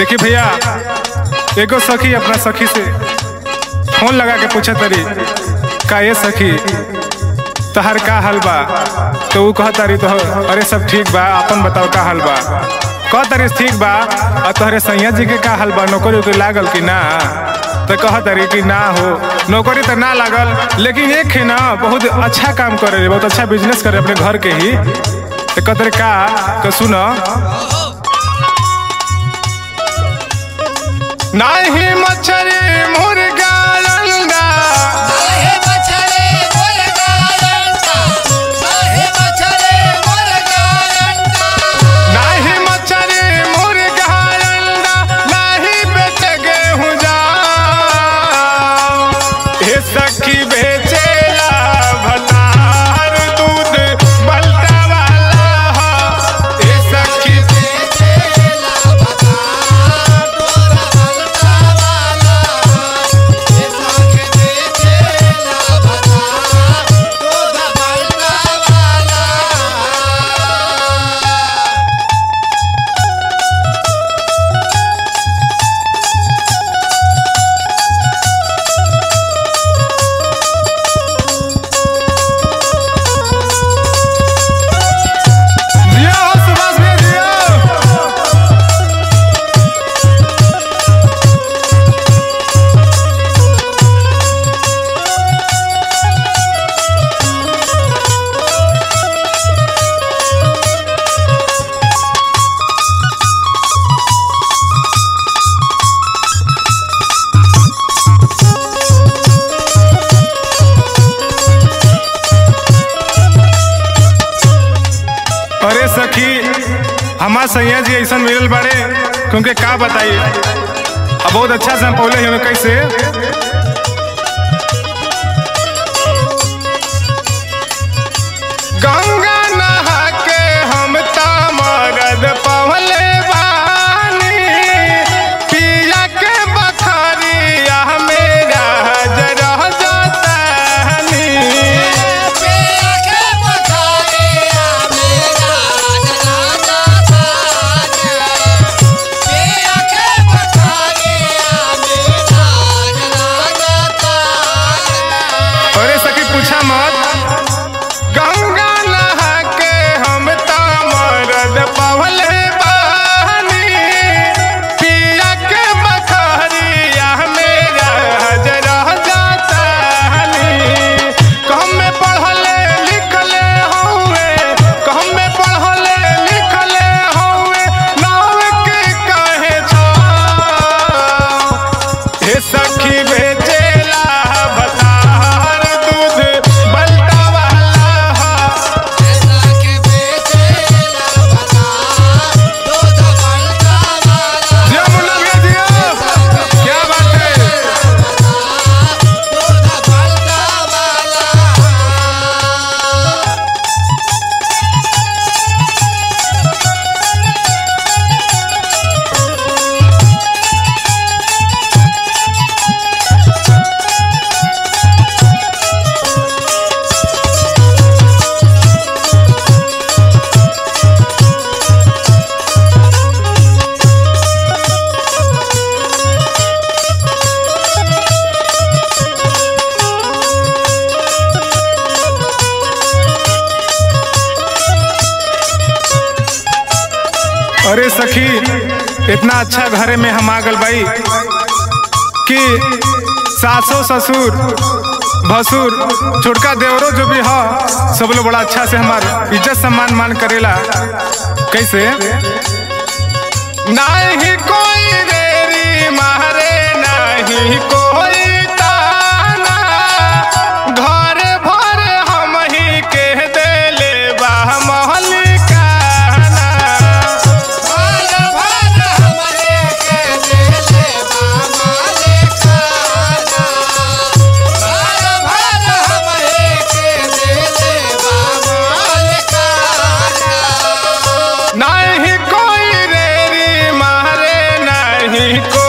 देखी भैया एगो सखी अपना सखी से फोन लगा के पूछा तरी का ये सखी तहर का हाल बा तो ऊ कह तारी तो अरे सब ठीक बा अपन बताओ का हाल बा कह तारी ठीक बा और तोहरे सैया जी के का हाल बा नौकरी उकरी लागल कि ना तो कह तारी कि ना हो नौकरी तो ना लागल लेकिन एक है ना बहुत अच्छा काम करे बहुत अच्छा बिजनेस करे अपने घर के ही तो कह तारी का तो सुनो नाही मच्छरी मुर्गा अंडा काहे बछड़े मुर्गा अंडा काहे बछड़े मुर्गा अंडा नाही मच्छरी मुर्गा अंडा नाही बेच गेहूं जा हे सखी बेचेला भतार दूध बलता वाला हे सखी बेचेला बता तोरा बलता वाला ये साखे बेचेला बता तोरा बलता वाला दिया हो सुभाष भैया दिया अरे सखी हमार सैया जी ऐसा मिलल बाड़े क्योंकि का बताइए अब बहुत अच्छा से हम पौले हमें कैसे गंगा नहा के हम तामरद पवले बानी पिया के बखरिया मेरा जरा जातानी पिया के बखरिया मेरा जनाजा थाने पिया के बखरिया मेरा जनाजा थाने अरे सखी पूछा मत गंगा नहा के हम तामरद पवले बानी पिया के बखरिया मेरा जरा जातानी कहम में पढ़ले लिखले हौवे कहम में पढ़ले लिखले हौवे नाव के काहे छा हे सखी बेचेला भतार दूध बलता वाला ऐसा के बेचेला बता दूध बलता वाला दिया मुन्ना भैया दिया क्या बात है दूध बलता वाला अरे सखी इतना अच्छा घरे में हम आ गल भाई कि सासो ससुर भसुर छोटका देवरो जो भी हो सब लोग बड़ा अच्छा से हमार इज्जत सम्मान मान करेला कैसे नहीं कोई रेरी मारे नहीं कोई ताना घर भर हम ही के देले बा महलिकाना भर भर हमरे के देले बामाले खाना भर भर हमरे के देले बामाले खाना नहीं कोई रेरी मारे नहीं